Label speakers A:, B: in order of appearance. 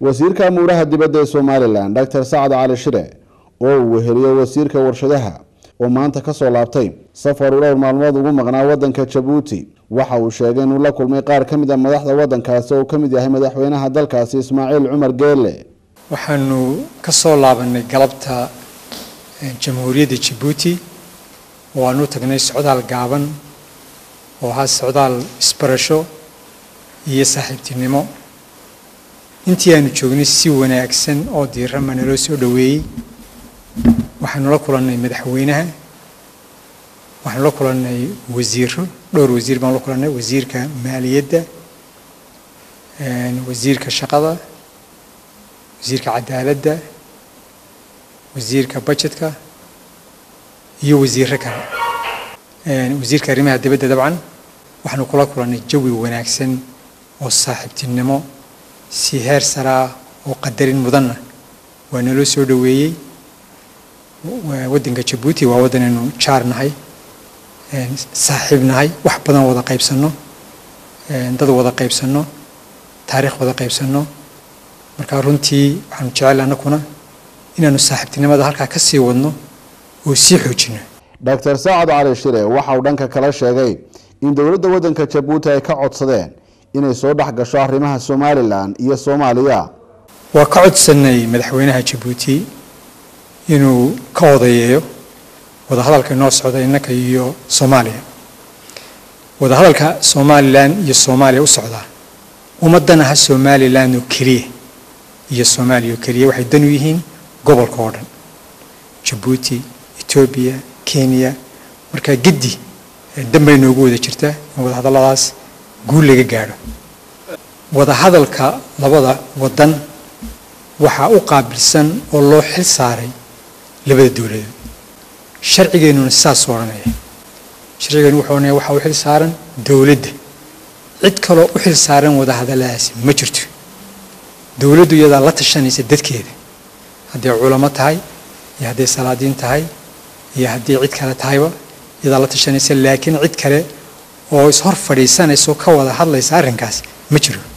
A: wasiirka amuuraha dibadda ee somalilan doctor sacad cali shire oo uu weheliyo wasiirka warshadaha oo maanta kasoo laabtay safar uu dhowr maalmood ugu maqnaa wadanka jabuuti waxa uu sheegay inuu la kulmay qaar ka mid a madaxda wadankaasi oo uu ka mid yahay madaxweynaha dalkaasi ismaaciil cumar geele
B: waxaanu ka soo laabanay galabta jamhuuriyadda jabuuti oo aanu tagnay socdaal gaaban oo ahaa socdaal isbarasho iyo saaxiibtinimo intii aanu joognay si wanaagsan oo diirama naloo soo dhoweeyey waxaanu la kulannay madaxweynaha waxaanu la kulannay wasiiro dhowr wasiir baanu la kulannay wasiirka maaliyadda wasiirka shaqada wasiirka cadaaladda wasiirka budgetka iyo wasiiro kale wasiirka arrimaha dibadda dabcan waxaanu kula kulannay jawi wanaagsan oo saaxiibtinimo si heer saraa oo qadarin mudanna waa naloo soo dhoweeyey waddanka jabuuti waa waddan aynu jaar nahay saaxiib nahay wax badan wada qaybsanno dad wada qaybsanno taariikh wada qaybsanno marka runtii waxaanu jecel annakuna inaanu saaxiibtinimada halkaa ka sii wadno oo sii xoojinno
A: doctor saacad cali shire waxa uu dhanka kale sheegay in dowladda waddanka jabuuti ay ka codsadeen inay soo dhex gasho arrimaha somalilan iyo soomaaliya
B: waa ka codsanay madaxweynaha jabuuti inuu ka odayeeyo wadahadalka inoo socda innaka iyo soomaaliya wadahadalka somalilan iyo soomaaliya u socdaa ummaddan aha somalilan oo keliya iyo soomaaliya oo keliya waxay dan u yihiin gobolka oo dhan jabuuti etoobiya kenya markaa geddi danbay noogu wada jirtaa in wadahadalladaas guul laga gaadho wadahadalka labada waddan waxaa u qaabilsan oo loo xil saaray labada dowladood sharcigeennuna saas odhanaya sharcigeennu wuxuu odhanaya waxaa u xil saaran dowladda cid kaloo u xil saaran wadahadalladaasi ma jirto dowladdu iyadaa la tashanaysa dadkeeda hadday culamo tahay iyo hadday salaadiin tahay iyo haddii cid kale tahayba iyadaa la tashanaysa laakiin cid kale oo ishor fadhiisanayso ka wada hadlaysa arrinkaas ma jiro